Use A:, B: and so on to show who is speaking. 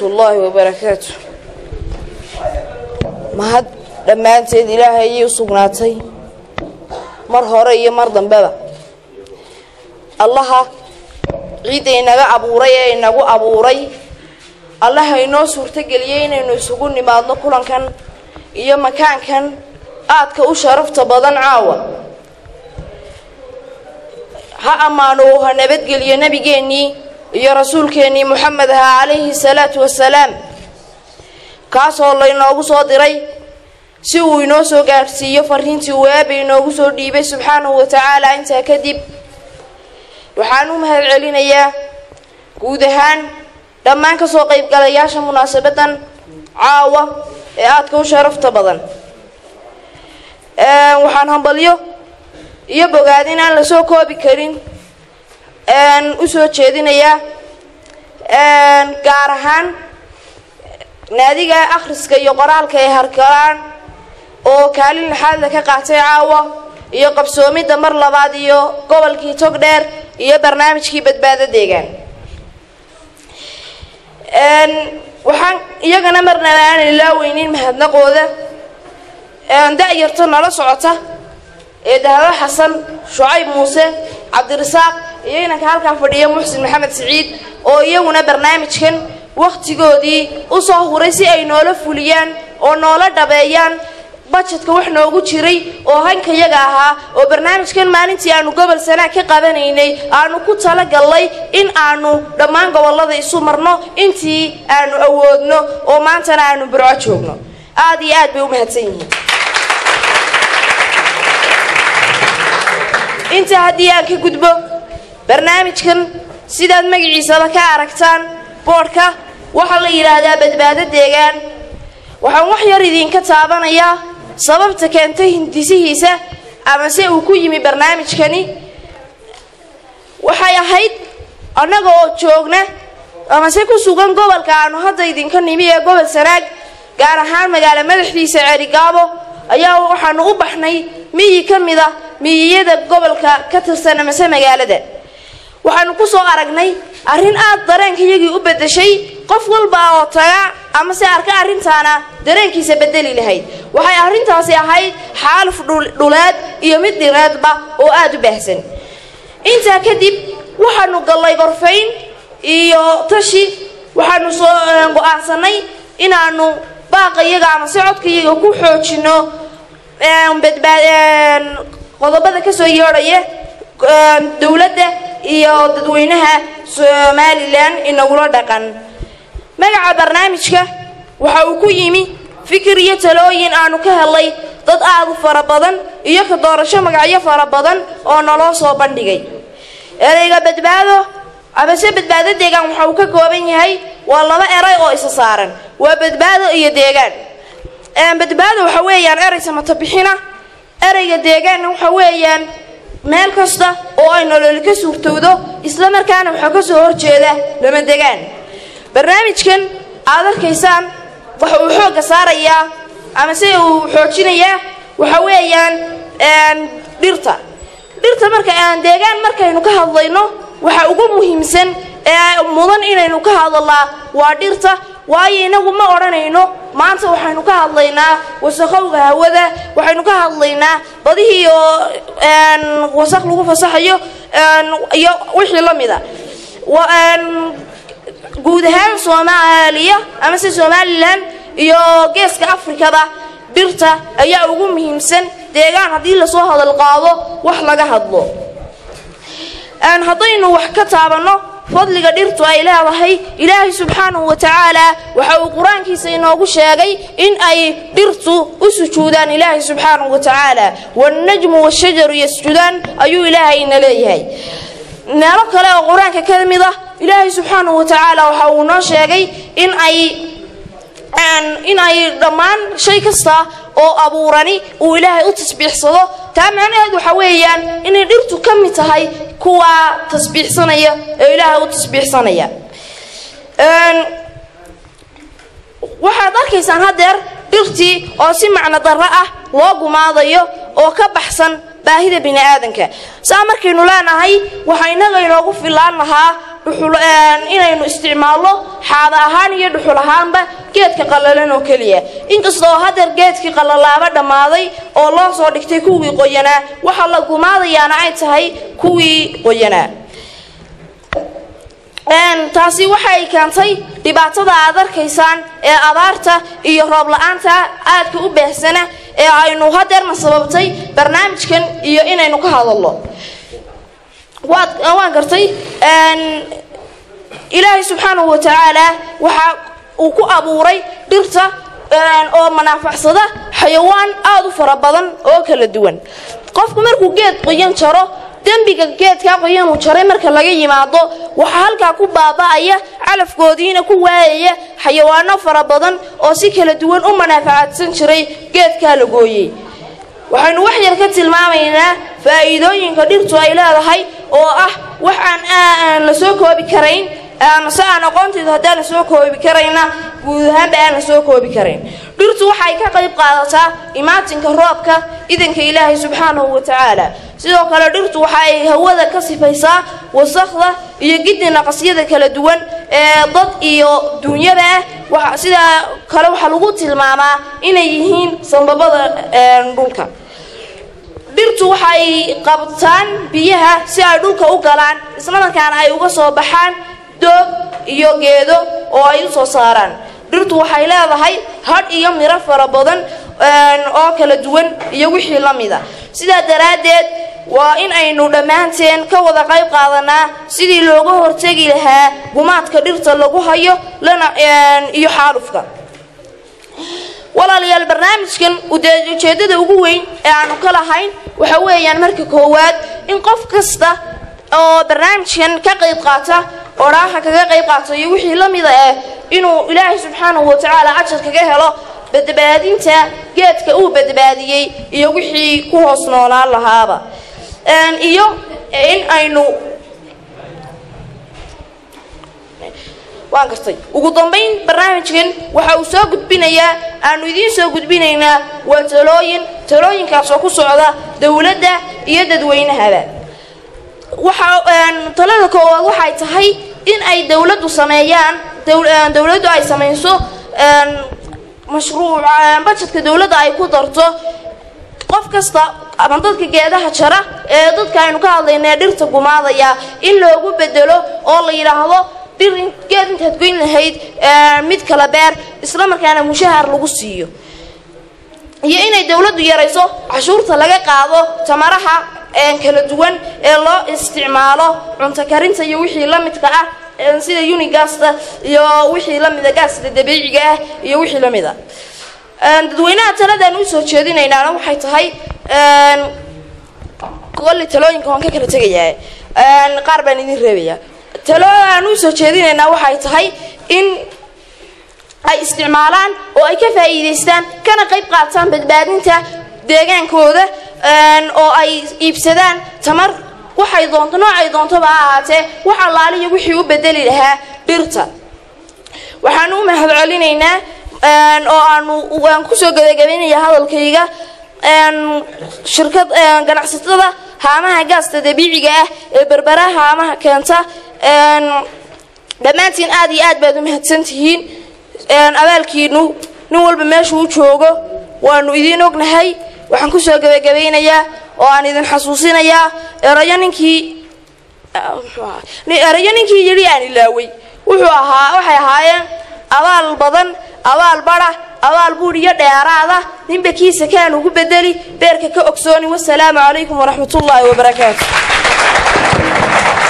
A: ullahi wabarakaatu mahad dhammaanteed ilaahay ayay u sugnaatay mar hore iyo mar dambeba allaha ciidda inaga abuuray ee inagu abuuray allaha inoo suurtogeliyey inaynu isugu nimaadno kulankan iyo makaankan aadka u sharafta badan caawa ha ammaano uu ha nabadgeliyo nebigeennii iyo rasuulkeennii moxamed ahaa calayhi salaatu wasalaam kaasoo laynoogu soo diray si uu inoo soo gaadhsiiyo fariintii uu eeba inoogu soo dhiibay subxaanahu wa tacaala intaa kadib waxaan u mahad celinayaa guud ahaan dhammaan kasoo qaybgalayaasha munaasabadan caawa ee aadka u sharafta badan waxaan hambalyo iyo bogaadin aan la soo koobi karin usoo jeedinayaa gaar ahaan naadiga akhriska iyo qoraalka ee harkalaan oo kaalin laxaadla ka qaatay caawa iyo qabsoomidda mar labaad iyo gobolkii togdheer iyo barnaamijkii badbaado deegaan waxaan iyagana marnaba aanan ilaaweynin mahadnaqooda da-yarta nala socota ee dahabo xasan shucayb muuse cabdirasaaq iyo inanka halkaa fadhiya muxsin maxamed siciid oo iyaguna barnaamijkan wakhtigoodii usoo huray si ay noola fuliyaan oo noola dhabeeyaan bajetka wax noogu jiray oo hankayaga ahaa oo barnaamijkan maalintii aanu gobol sanaag ka qabanaynay aanu ku talagallay in aanu dhammaan gobollada isu marno intii aanu awoodno oo maantana aanu burco joogno aada iyo aad bay u mahadsan yihiin intaa haddii aan ka gudbo barnaamijkan sidaad magaciisaba ka aragtaan boodhka waxaa la yidhaahdaa badbaado deegaan waxaan wax yar idinka taabanayaa sababta keentay hindisihiisa amase uu ku yimi barnaamijkani waxay ahayd annaga oo joogna amase ku sugan gobolka aanu hadda idinka nimi ee gobol sanaag gaar ahaan magaalo madaxdiisa ceerigaabo ayaa waxaanu u baxnay miyi ka mid a miyiyada gobolka ka tirsan amase magaalada waxaanu ku soo aragnay arrin aad dareenkayagii u beddeshay qof walba oo taga amase arka arrintaana dareenkiisa bedeli lahayd waxay arrintaasi ahayd xaaluf dhuleed iyo mid dhireedba oo aada u baahsan intaa kadib waxaanu gallay gorfayn iyo tashi waxaanu soo go-aansanay inaanu baaqayaga amase codkayaga ku xoojino qodobada kasoo yeedhaya dowladda iyo dadweynaha somalilan inagula dhaqan magaca barnaamijka waxa uu ku yimi fikir iyo talooyin aanu ka helay dad aada u fara badan iyo ka doorasho magacyo fara badan oo naloo soo bandhigay ereyga badbaado amase badbaado deegaan waxa uu ka kooban yahay waa laba eray oo isa saaran waa badbaado iyo deegaan badbaado waxa weeyaan erey samatabixina ereyga deegaanna waxa weeyaan meel kasta oo ay nololi ka suurtowdo isla markaana waxaa ka soo horjeeda lama degaan barnaamijkan aad arkaysaan waxa uu xoogga saarayaa ama se uu xoojinayaa waxa weeyaan dhirta dhirta marka aan deegaan markaynu ka hadlayno waxa ugu muhiimsan ee mudan inaynu ka hadalnaa waa dhirta waayo inagu ma odhanayno maanta waxaynu ka hadlaynaa wasaqowga hawada waxaynu ka hadlaynaa badihii oo wasaq lagu fasaxayo iyo wixii la mida guud ahaan soomaaliya amase somalilan iyo geeska afrikaba dhirta ayaa ugu muhiimsan deegaan haddii lasoo hadal qaado wax laga hadlo haddaynu wax ka taabanno fadliga dhirtu ay leedahay ilaahay subxaanahu wa tacaala waxa uu qur-aankiisa inoogu sheegay in ay dhirtu u sujuudaan ilaahay subxaanahu wa tacaala wannajmu washajaru yasjudaan ayuu ilaahay ina leeyahay meelo kale oo qur-aanka ka mid ah ilaahay subxaanahu wa tacaala waxa uu noo sheegay in ay in ay dhammaan shay kasta oo abuurani uu ilaahay u tasbiixsado taa macnaheed waxa weeyaan inay dhirtu ka mid tahay kuwa tasbiixsanaya ee ilaahay u tasbiixsanaya waxaad arkaysaan haddeer dhirtii oo si macno darro ah loo gumaadayo oo ka baxsan baahida bini aadanka saa markaynu leenahay waxaa innaga inoogu filaan lahaa dhuxul inaynu isticmaalno xaada ahaan iyo dhuxul ahaanba geedka qallalan oo keliya inkastoo hadeer geedkii qallalaaba dhammaaday oo loo soo dhigtay kuwii qoyanaa waxa la gumaadayaana ay tahay kuwii qoyanaa taasi waxay keentay dhibaatada aad arkaysaan ee abaarta iyo roob la-aanta aadka u baahsana ee aynu hadeerna sababtay barnaamijkan iyo inaynu ka hadalno waan gartay ilaahay subxaanahu wa tacaala waxa uu ku abuuray dhirta oo manaafacsada xayawaan aada u fara badan oo kala duwan qofku markuu geed qoyan jaro dembiga geedkaa qoyanuu jaray marka laga yimaado waxaa halkaa ku baaba'aya calafkoodiina ku waayaya xayawaano fara badan oo si kala duwan u manaafacadsan jiray geedkaa la gooyey waxaynu wax yar ka tilmaamaynaa faa'iidooyinka dhirtu ay leedahay oo ah wax aan la soo koobi karayn se aan aqoontaydu haddaan la soo koobi karayna guud ahaanba aan la soo koobi karayn dhirtu waxay ka qayb qaadataa imaatinka roobka idanka ilaahay subxaanahu wa tacaala sidoo kale dhirtu waxa ay hawada ka sifaysaa wasakda iyo giddi naqasyada kala duwan ee dad iyo duunyada ah sidaa kale waxaa lagu tilmaamaa inay yihiin sambabada dhulka dhirtu waxay qabtaan biyaha si ay dhulka u galaan islamarkaana ay uga soo baxaan doog iyo geedo oo ay u soo saaraan dhirtu waxay leedahay hadh iyo miro fara badan oo kala duwan iyo wixii la mida sidaa daraaddeed waa in aynu dhammaanteen ka wada qayb qaadanaa sidii looga hortegi lahaa gumaadka dhirta lagu hayo lana iyo xaalufka walaalayaal barnaamijkan ujeeddada ugu weyn ee aanu ka lahayn waxa weeyaan marka koowaad in qof kasta oo barnaamijkan ka qayb qaata odhaaha kaga qayb qaata iyo wixii la mida ah inuu ilaahay subxaanahu wa tacaala ajar kaga helo badbaadinta geedka uu badbaadiyey iyo wixii ku hoos noolaan lahaaba iyo in aynu waan gartay ugu dambayn barnaamijkan waxa uu soo gudbinayaa aanu idiin soo gudbinaynaa waa talooyin talooyinkaas oo ku socda dowladda iyo dadweynahaba waxa talada koowaad waxay tahay in ay dowladdu sameeyaan dowladdu ay samayso mashruuc bajetka dowladda ay ku darto qof kasta ama dadka geedaha jara ee dadka aynu ka hadlayna dhirta gumaadaya in loogu bedelo oo la yidhaahdo dhir geed intaad goyn lahayd mid kala beer isla markaana mushahar lagu siiyo iyo inay dowladdu yarayso cashuurta laga qaado tamaraha kala duwan ee loo isticmaalo cunto karinta iyo wixii la midka ah sida unigasta iyo wixii la mida gaasta dabiiciga ah iyo wixii la mida dadweynaha taladaan usoo jeedinaynaana waxay tahay kolli talooyinka waan ka kala tegayaa qaar baan idin reebayaa talooaan usoo jeedinaynaa waxay tahay in ay isticmaalaan oo ay ka faa'iidaystaan kana qayb qaataan badbaadinta deegaankooda oo ay iibsadaan tamar waxay doonto noocay doontoba ha ahaatee wax allaaliya wixii u bedeli lahaa dhirta waxaanu u mahad celinaynaa oo aanu aan kusoo gabagabaynaya hadalkayga shirkad ganacsatada haamaha gaasta dabiiciga ah ee berbera haamaha keenta dhammaantiin aad iyo aad baad u mahadsan tihiin abaalkiinu nin walba meeshuu joogo waanu idiin ognahay waxaan kusoo gabagabaynayaa oo aan idin xasuusinayaa erayo ninkii erayo ninkii yidhi aan ilaaway wuxuu ahaa waxay ahaayeen abaal badan abaal badha abaal buudh iyo dheeraada ninba kiisa kaan ugu bedeli beerka ka ogsooni wasalaamu calaykum waraxmat ullaahi wabarakaatu